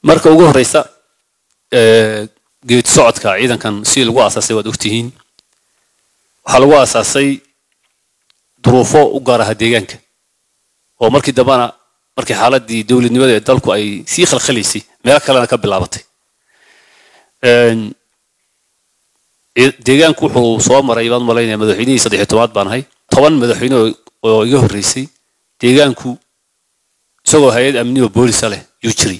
marka ugu horeysa geedi socodka ciidankan si lagu aasaasay waad ogtihiin waxaa lagu aasaasay duruufo u gaar aha deegaanka oo markii dambana markii xaaladii dowladnimada ee dalku ay sii khalkhalaysay meelo kalena ka bilaabatay deegaanku wuxuu soo maray baan malaynaya madaxweynihii saddex iyo tobaad baan ahay toban madaxweyne oo iga horreysay deegaanku isagoo hay-ad amni oo boolisa leh yuu jiray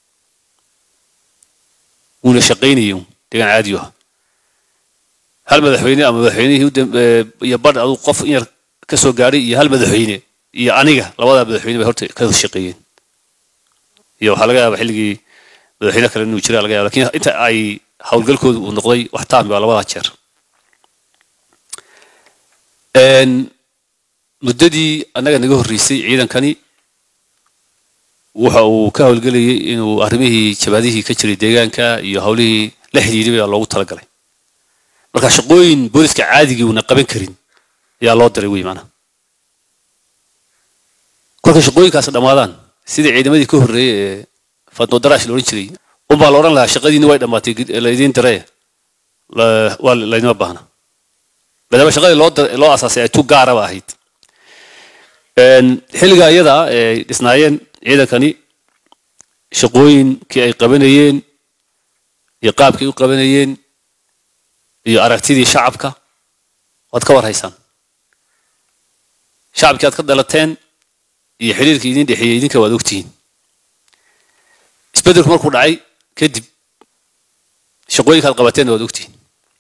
wuuna shaqaynayay deegaan caadi ah hal madaxweyne ama madaxweynihii iyo badh aduu qof in yar ka soo gaadhay iyo hal madaxweyne iyo aniga labadaa madaxweyne bay horta ka shaqeeyeen iyo waxaa laga yaaba xilligii madaxweyne kale inuu jira laga yaaba lakin inta ay howlgalkoodu uu noqday wax taami baa labadaa jeer muddadii annaga naga horreysay ciidankani waxa uu ka howlgelayay inuu arrimihii jabaadihii ka jiray deegaanka iyo howlihii la xidhiidhay baa loogu talagalay marka shaqooyin booliska caadigii uuna qaban karin ayaa loo diray wey maanaa kolka shaqooyinkaas dhammaadaan sidii ciidamadii ka horreeyey ee fadno daraash la odhan jiray unbaa la odhan lahaa shaqadiinni way dhammaatay laydiin diree waa laydima baahna maadaama shaqadii loo loo asaasay ay tu gaaraba ahayd xilliga iyada ay dhisnaayeen ciidankani shaqooyinkii ay qabanayeen iyo qaabkii u qabanayeen iyo aragtidii shacabka waad ka war haysaan shacabkii aad ka dalateen iyo xidhiirkii idin dhexeeyey idinka waad ogtihiin isbeddelku markuu dhacay kadib shaqooyinka aad qabateenna waad ogtihiin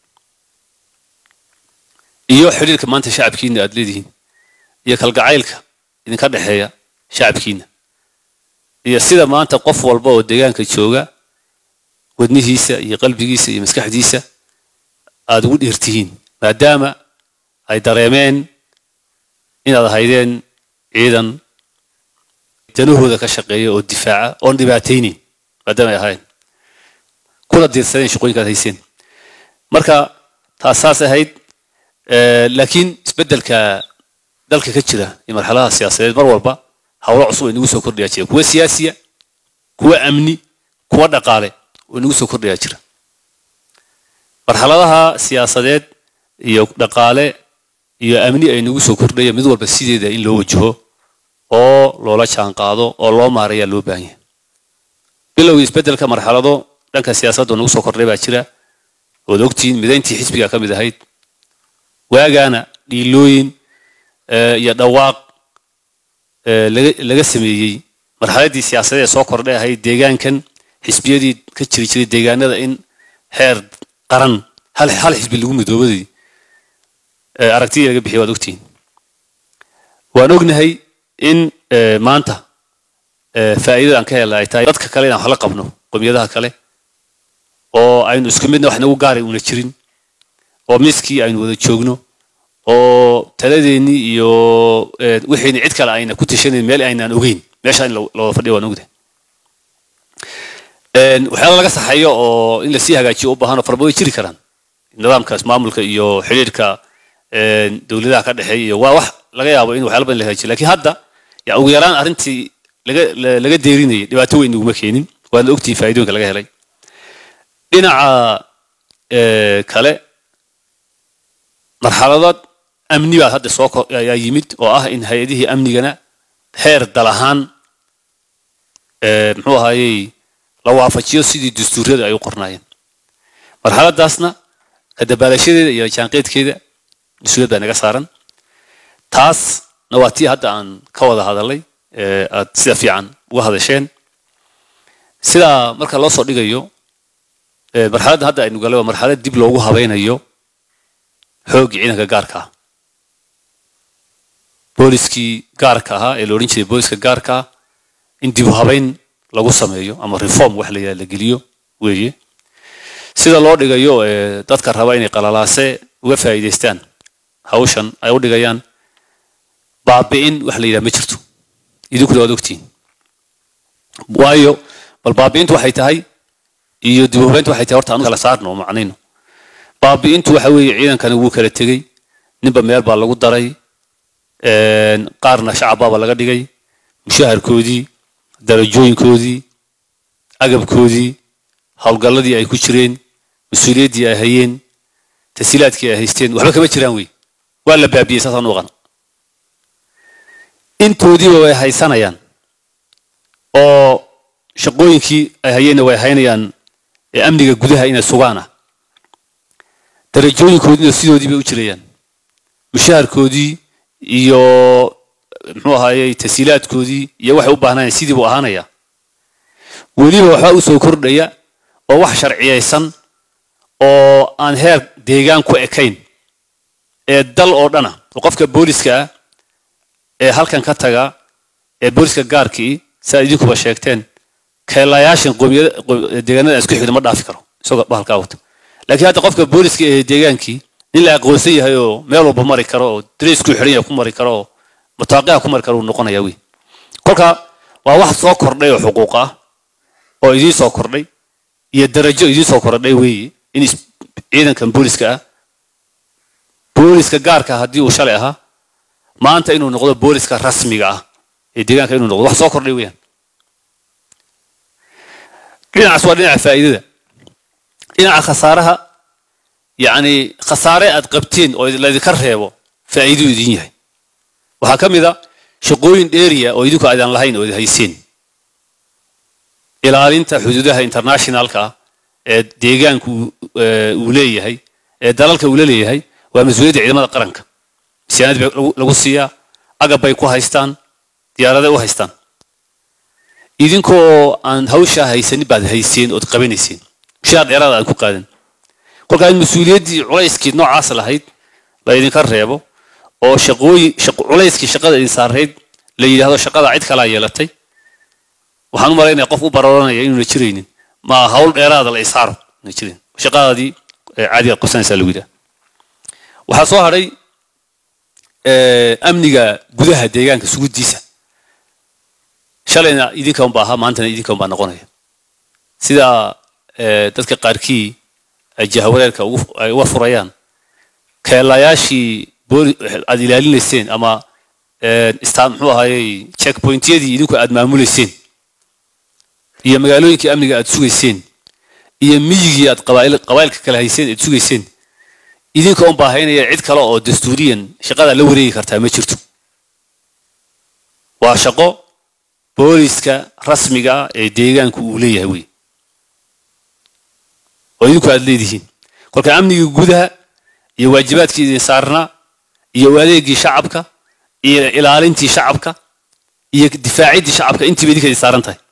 iyo xidhiirka maanta shacabkiina aad leedihiin iyo kalgacaylka idinka dhexeeya shacabkiina iyo sida maanta qof walba oo deegaanka jooga wadnihiisa iyo qalbigiisa iyo maskaxdiisa aad ugu dhiirtihiin maadaama ay dareemeen inaad ahaydeen ciidan danahooda ka shaqeeya oo difaaca oon dhibaataynin maadaama ay ahayn kuna diirsadeen shaqooyinkaad hayseen marka taas saas ahayd laakiin isbeddelka dalka ka jira iyo marxaladaha siyaasadeed mar walba howlo cusub ay nagu soo kordhayaa jira kuwa siyaasiya kuwa amni kuwa dhaqaale oo nagu soo kordhayaa jira marxaladaha siyaasadeed iyo dhaqaale iyo amni ay nagu soo kordhaya mid walba sideeda in loo wajaho oo loola jaan qaado oo loo maarayaa loo baahan yahay bilowgii isbeddelka marxalado dhanka siyaasadda nagu soo kordhay baa jira ood ogtihiin midayntii xisbiga ka mid ahayd waagaana dhiilooyin iyo dhawaaq laga sameeyey marxaladii siyaasadeed ee soo kordhay ahayd deegaankan xisbiyadii ka jiri jiray deegaanada in heer qaran hal hal xisbi lagu midoobadii aragtidii laga bixiyay waad ogtihiin waan ognahay in maanta faa'iidada aan ka helna ay tahay dadka kale inaan wax la qabno qomiyadaha kale oo aynu isku midna wax nagu gaaray una jirin oo miskii aynu wada joogno oo taladeennii iyo wixiina cid kale ayna ku tashanayn meel aynaan ogeyn meesha in looda fadhiya waan ogdahay waxyaala laga saxayo oo in lasii hagaajiyo u baahan oo farba way jiri karaan nidaamkaas maamulka iyo xidhiirka dowladaha ka dhexeeya iyo waa wax laga yaabo in waxyaala badan la hagaajiyo lakiin hadda ya ugu yaraan arrintii laga laga deerinayay dhibaato weyn naguma keenin waadna ogtihiin faa'iidooyinka laga helay dhinaca kale marxaladood amni baa hadda soo ayaa yimid oo ah in hay-adihii amnigana heer dal ahaan muxuu ahaayey la waafajiyo sidii dastuuryada ay u qornaayeen marxaladaasna ka dabaalashadeeda iyo jaanqeedkeeda mas-uuliyad baa naga saaran taasna waa tii hadda aan ka wada hadalay aad sida fiican uga hadasheen sidaa marka loo soo dhigayo marxaladda hadda aynu galay waa marxalad dib loogu habaynayo xooggii ciidanka gaarka ah booliskii gaarka ahaa ee la odhan jiray booliska gaarka ah in dib u habayn lagu sameeyo ama reform wax la yidhaha la geliyo weeye sida loo dhigayo dadka raba inay qalalaase uga faa'iidaystaan hawshan ay u dhigayaan baabi'in wax la yidhaha ma jirto idinkuna waad ogtihiin waayo bal baabi'intu waxay tahay iyo dib u habayntu waxay tahay horta anu kala saarno oo macnayno baabi'intu waxa weeye ciidankani wuu kala tegey ninba meel baa lagu daray qaarna shacabbaaba laga dhigay mushaharkoodii darajooyinkoodii agabkoodii howlgalladii ay ku jireen mas-uuliyaddii ay hayeen tasiilaadkii ay haysteen waxba kama jiraan wey waa la baabiyey saasaan u aqan intoodiiba way haysanayaan oo shaqooyinkii ay hayeenna way haynayaan ee amniga gudaha inay sugaan ah darajooyinkoodiina sidoodii bay u jirayaan mushaharkoodii iyo muxuu ahaayey tasiilaadkoodii iyo waxay u baahnayeen sidii buu ahaanayaa weliba waxbaa u soo kordhaya oo wax sharciyaysan oo aan heer deegaan ku ekayn ee dal oo dhana oo qofka booliska ah ee halkan ka taga ee booliska gaarkii si aad idinkuba sheegteen keelayaashan deegaanada isku xigda ma dhaafi karo isagoo bahalkaa wata laakiin hadda qofka booliska ee deegaankii nin la aqoonsan yahay oo meel walba mari karo oo dareysku xidhan yahay ku mari karo oo mutaaqiha ku mari karo uu noqonaya wey kolka waa wax soo kordhay oo xuquuq ah oo idiin soo kordhay iyo darajo idiin soo kordhay weeye in ciidankan booliska ah booliska gaarka haddii uu shalay ahaa maanta inuu noqdo booliska rasmiga ah ee deegaanka inuu noqdo wax soo kordhay weeyaan dhinacaas waa dhinaca faa'iidada dhinaca khasaaraha yacni khasaare aad qabteen oo laydinka reebo faa'iiduu idin yahay waxaa ka mid a shaqooyin dheeriya oo idinku aydaan lahayn oo id hayseen ilaalinta xuduudaha internationalka ah ee deegaanku uu leeyahay ee dalalka uu la leeyahay waa mas-uuliyadda ciidamada qaranka misaanad bay lagu siiyaa agab bay ku haystaan diyaaraday u haystaan idinkoo aan hawshaa haysanin baad hayseen ood qabanayseen mushaar dheeraada aad ku qaadan kolkaa in mas-uuliyaddii culayskii noocaas lahayd la idinka reebo oo shaqooyin culayskii shaqada idin saarayd la yidhaahdo shaqada cid kalaa yeelatay waxaan u malaynaya qof u barooranaya inuuna jiraynin ma hawl dheeraada la isaaro na jirin shaqadaadii caadigaad qabsanaysaa lagu yidhaha waxaa soo hadhay amniga gudaha deegaanka suguddiisa shalayna idinka unba ahaa maantana idinka unbaa noqonaya sida dadka qaarkii ay jahawareerka ay uga furayaan keelayaashii aad ilaalinayseen ama muxuu ahaayey checkpointyadii idinku aad maamulayseen iyo magaalooyinkii amniga aad sugayseen iyo miyigii aad qabaa'ilka kale hayseen aad sugayseen idinka un baahaynaya cid kale oo dastuuriyan shaqada la wareegi kartaa ma jirto waa shaqo booliska rasmiga ah ee deegaanku uu leeyahay wey oo idinku aad leedihiin kolka amnigii gudaha iyo waajibaadkii idin saarnaa iyo adeegii shacabka iyo ilaalintii shacabka iyo difaaciddii shacabka intiiba idinka idin saaran tahay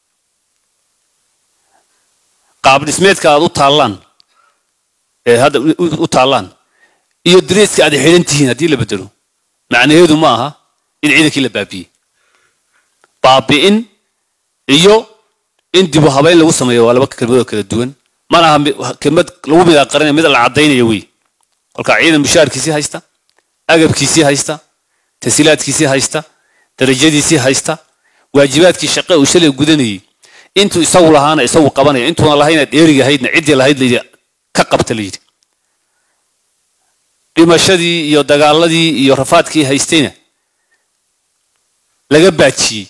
qaab dhismeedka aad u taallaan ee hadda u taallaan iyo dareeska aad xidhan tihiin haddii la bedelo macnaheedu ma aha in ciidankii la baabiyey baabi'in iyo in dibu habayn lagu sameeyo waa laba kelmadoo kala duwan mana aha kelmad lagu midaaqarinaya mid la caddaynaya wey kolkaa ciidan mushaarkiisii haysta agabkiisii haysta tasiilaadkiisii haysta darajadiisii haysta waajibaadkii shaqe uu shalay gudanayey intuu isagu lahaana isagu qabanaya intuuna lahayna dheeriga ahaydna ciddii lahayd layidhi ka qabta layidhi dhimashadii iyo dagaaladii iyo rafaadkii haystayna laga baajiyey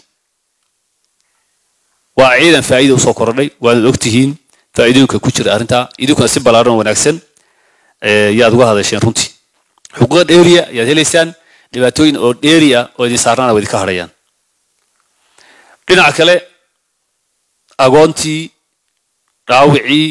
waa ciidan faa'iida usoo kordhay waanad ogtihiin faa'iidooyinka ku jira arrintaa idinkuna si ballaaran oo wanaagsan yaad uga hadasheen runtii xuquuqa dheeriya ayaad helaysaan dhibaatooyin oo dheeri ah oo idin saarnaana waa idinka hadhayaan dhinaca kale agoontii dhaawicii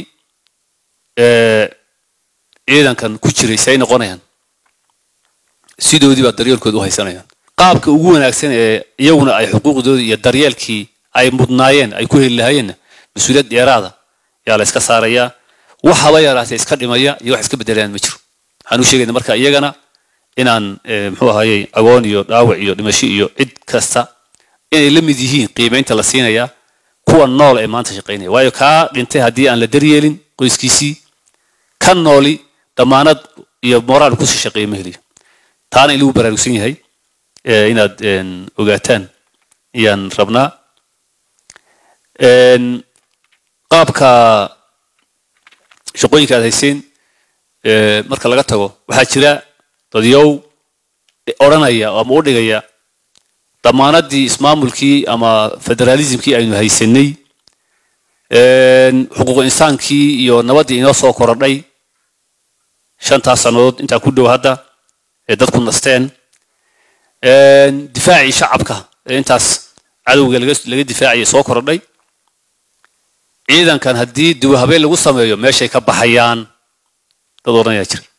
ciidankan ku jiray say noqonayaan sidoodii baa daryeelkooda u haysanayaan qaabka ugu wanaagsan ee iyaguna ay xuquuqdoodii iyo daryeelkii ay mudnaayeen ay ku heli lahaayeenna mas-uuliyad dheeraada yaa la iska saarayaa wax haba yaraatee iska dhimaya iyo wax iska bedelayaan ma jiro waxaan u sheegayna marka iyagana inaan muxuu ahaayey agoon iyo dhaawac iyo dhimasho iyo cid kasta inay la mid yihiin qiimaynta la siinayaa kuwa nool ee maanta shaqaynaya waayo kaa dhintay haddii aan la daryeelin qoyskiisii ka nooli dhammaanad iyo moraal kusii shaqeeya ma heliyo taana in lagu baraarugsan yahay inaad ogaataan ayaan rabnaa qaabka shaqooyinka aad hayseen marka laga tago waxaa jira dadyow odhanaya ama u dhigaya dhammaanadii ismaamulkii ama federaalismkii aynu haysanay xuquuq insaankii iyo nabaddii inoo soo korodhay shantaas sannadood intaa ku dhow hadda ee dadku nasteen difaacii shacabka ee intaas cadowga laga difaacaya soo korodhay ciidankan haddii duwa habeen lagu sameeyo meeshay ka baxayaan dad odhan ayaa jira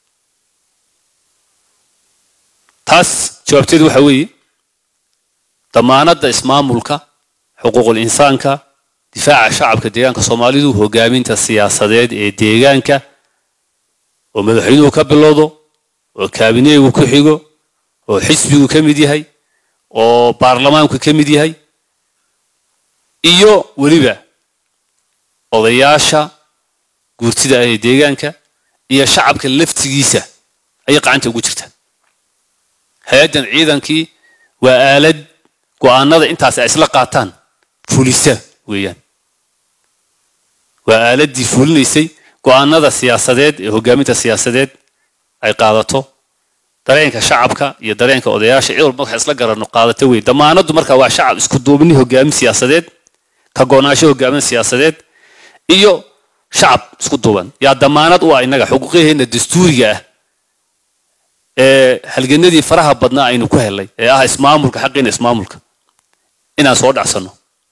taas jawaabteedu waxa weeye damaanadda ismaamulka xuquuqul insaanka difaaca shacabka deegaanka soomaalidu hogaaminta siyaasadeed ee deegaanka oo madaxweynuhu ka bilowdo oo kaabineegu ku xigo oo xisbigu ka mid yahay oo baarlamaanku ka mid yahay iyo weliba odayaasha guurtida ah ee deegaanka iyo shacabka laftigiisa ayay qacanta ugu jirtaa hay-addan ciidankii waa aalad go'aanada intaas ay isla qaataan fulisa weeyaan waa aaladdii fulinaysay go'aanada siyaasadeed ee hogaaminta siyaasadeed ay qaadato dareenka shacabka iyo dareenka odayaasha cid walba marka isla garanno qaadato wey damaanaddu marka waa shacab isku duubni hogaamin siyaasadeed ka go'naansho hogaamin siyaasadeed iyo shacab isku duuban yaa damaanad u ah innaga xuquuqyaheenna dastuuriga ah ee halganadii faraha badnaa aynu ku helay ee ah ismaamulka xaqiina ismaamulka inaan soo dhacsanno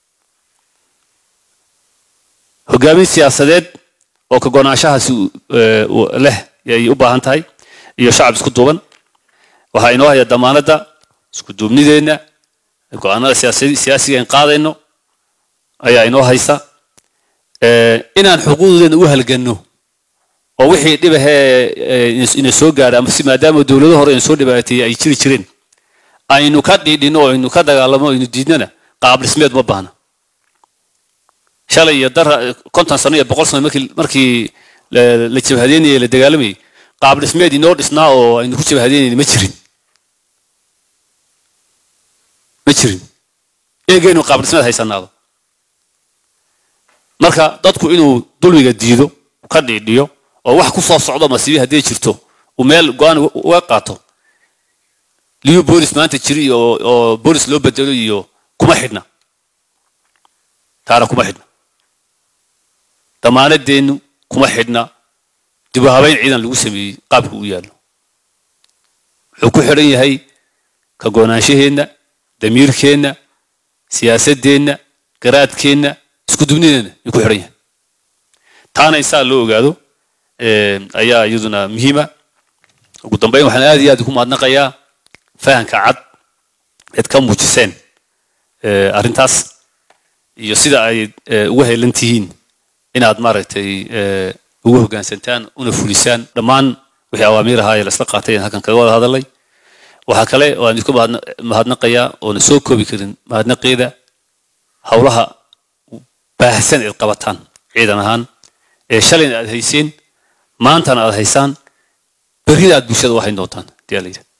hogaamin siyaasadeed oo ka go'naanshahaasi leh ayay u baahan tahay iyo shacab isku duuban waxaa inoo haya damaanadda isku duubnideenna go'aanada siyaasiga in qaadayno ayaa inoo haysa inaan xuquuqdeena u halganno oo wixii dhibahee ina soo gaadha ama si maadaama dowlado hore ina soo dhibaateeyey ay jiri jireen aynu ka dhiidhino oo aynu ka dagaalamo aynu diidnana qaab dhismeed ma baahna shalay iyo dara konton sano iyo boqol sano markii markii la jabhadeynayay la dagaalamayay qaab dhismeed inoo dhisnaa oo aynu ku jabhadeynayna ma jirin ma jirin eegaynu qaab dhismeed haysanaado marka dadku inuu dulmiga diido ka dhiidhiyo oo wax ku soo socdo masiibi hadday jirto uu meel go-aan uga qaato liyu boolis maanta jiri oo boolis loo bedelo iyo kuma xidhna taana kuma xidhna damaanadeennu kuma xidhna dib u habeyn ciidan lagu sameeyey qaabka u yaallo wuxuu ku xidhan yahay ka goonaanshaheenna damiirkeenna siyaasaddeenna garaadkeenna isku dubnideenna ayuu ku xidhan yahay taana insaa loo ogaado ayaa iyaduna muhiima ugu dambeyn waxaan aad iyo aad ku mahadnaqayaa fahamka cad eed ka muujiseen arrintaas iyo sida ay uga helan tihiin inaad maaragtay ugu hoggaansantaan una fulisaan dhammaan wixii awaamiir ahaa ee laisla qaatay halkan kaga wada hadalay waxaa kale oo aan idinku mahadnaqayaa oona soo koobi karin mahadnaqeeda howlaha baahsan eed qabataan ciidan ahaan ee shalayna aad hayseen maantana aad haysaan berrina aad bulshada u hayn doontaan hadii la yidhahdo